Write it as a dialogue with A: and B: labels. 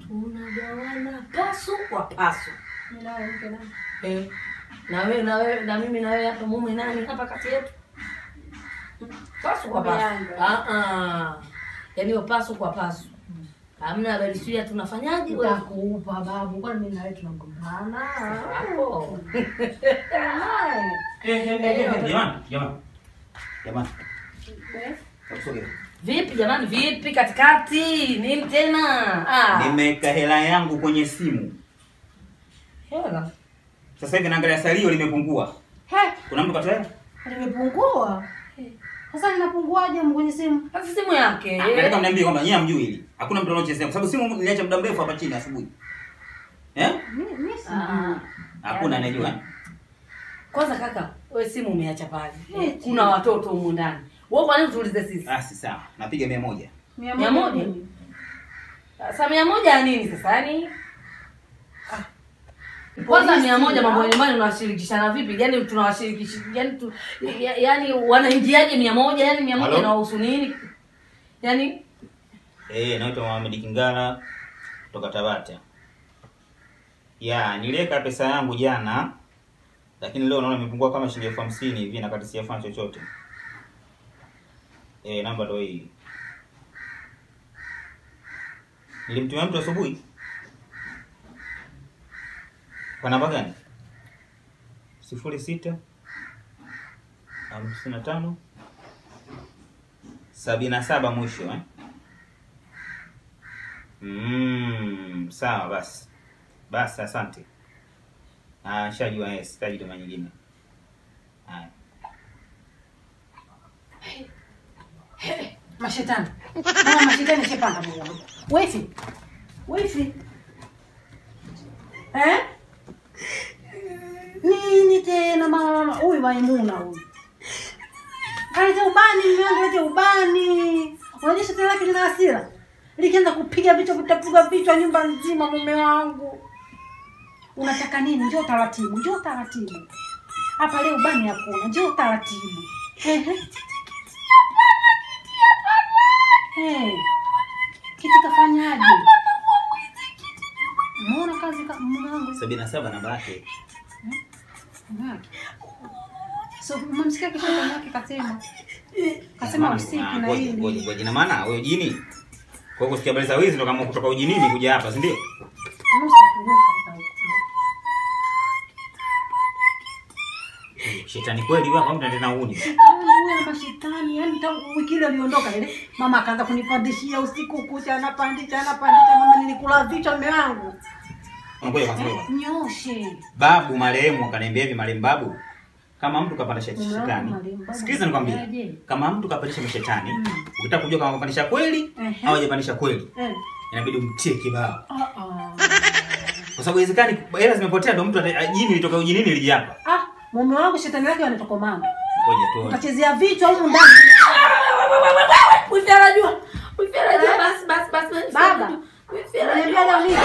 A: tunagawana pasu kwa pasu
B: Mimi nawe mke nani?
A: eh. na wewe na wewe na mimi na wewe hapa mume nani hapa kati yetu pasu kwa pasu
B: Umeanza.
A: ah ah yaani hiyo pasu kwa pasu hamna habari sio ya tunafanyaje wewe
B: Nitakupa babu, kwani mimi na wewe tunagombana?
A: hapo
C: Jamani, jamani. Jamani.
B: Eh?
C: Takusogea.
A: vipi jamani vipi katikati nini tena ah
C: Nimeweka hela yangu kwenye simu.
A: hela
C: Sasa hivi naangalia salio limepungua.
B: He,
C: Kuna mtu katoa hela?
B: limepungua. Sasa linapunguaje kwenye simu?
A: sasa simu yake
C: Ah, Nataka mniambie kwamba nyinyi hamjui hili. Hakuna mtu anaochezea kwa sababu simu niliacha muda mrefu hapa chini asubuhi. Eh?
B: Mimi mimi si.
A: Ah,
C: Hakuna anayejua.
A: kwanza kaka wewe simu umeacha pale
B: Eti.
A: kuna watoto humu ndani wewe kwa nini tuulize sisi
C: Ah, si sawa. Napiga mia moja.
B: Mia
A: Mia
B: moja
A: moja?
B: nini?
A: sasa mia moja ya nini sasa yani kwanza mia moja mambo ya nyumbani unawashirikishana vipi yani tunawashirikisha yani tu, ya- yani wanaingiaje mia moja yani mia moja
C: Halo?
A: inawahusu nini yani
C: Eh, naitwa Mohamed Kingala kutoka Tabata. Ya, niliweka pesa yangu jana lakini leo naona imepungua kama shilingi elfu hamsini hivi na kati sijafanya chochote. Eh, namba ndo hii. Nilimtumia mtu asubuhi. Kwa namba gani? sifuri sita hamsini na tano sabini na saba mwisho eh? Mm, sawa basi. Basi asante. Ah, shajua yes, sitaji tuma nyingine. Haya.
B: Mashetani. Mama mashetani shepanda Mungu wangu. Wifi. Wifi. Eh? Nini tena mama huyu Maimuna huyu? Kaleta ubani mume wangu lete ubani. Unajua shetani lake lina hasira. Likianza kupiga vichwa vitapiga vichwa nyumba nzima mume wangu. Unataka nini? Njoo taratibu, njoo taratibu. Hapa leo ubani hakuna, njoo taratibu. Ehe. Hey, kiti kafanyaje? Mbona kazi ka mume wangu
C: sabini na saba namba yake.
B: mume wake? So umemsikia kisha mume wake kasema. Kasema
C: Jamani,
B: usiku
C: ah,
B: na
C: ngoja, ngoja,
B: hili.
C: ngoja. Ina maana wewe jini? Kwa hiyo kusikia habari za wizi ndo kama kutoka ujinini kuja hapa, si ndio?
B: Nusa nusa
C: Shetani kweli wewe au tena uni?
B: Huyo mashetani, yani tangu wiki ile aliondoka ile, mama akaanza kunipandishia usiku kucha, anapandisha anapandisha, mama nilikula vichwa mume wangu.
C: Ngoja kwanza ngoja.
B: Nyoshe.
C: Babu marehemu akaniambia hivi, marehemu babu, kama mtu kapandisha
B: Mume wangu
C: shetani,
B: marehemu babu
C: sikiliza nikwambie,
B: anafanyaje?
C: kama mtu kapandisha mashetani,
B: Mm.
C: ukitaka kujua kama kapandisha kweli
B: Ehe.
C: au hajapandisha kweli,
B: Eh.
C: inabidi umtie kibao,
B: Ah ah.
C: kwa sababu inawezekani hela zimepotea, ndo mtu ata- jini litoka ujinini lije hapa.
B: Ah, mume wangu shetani lake wanatokomana.
C: Ngoja tuone.
B: Utachezea vichwa humu ndani.
A: wifi anajua wifi anajua basi basi basi wifi
B: Baba.
A: anajua. wifi
B: Unaniambia
A: anajua
B: leo nini?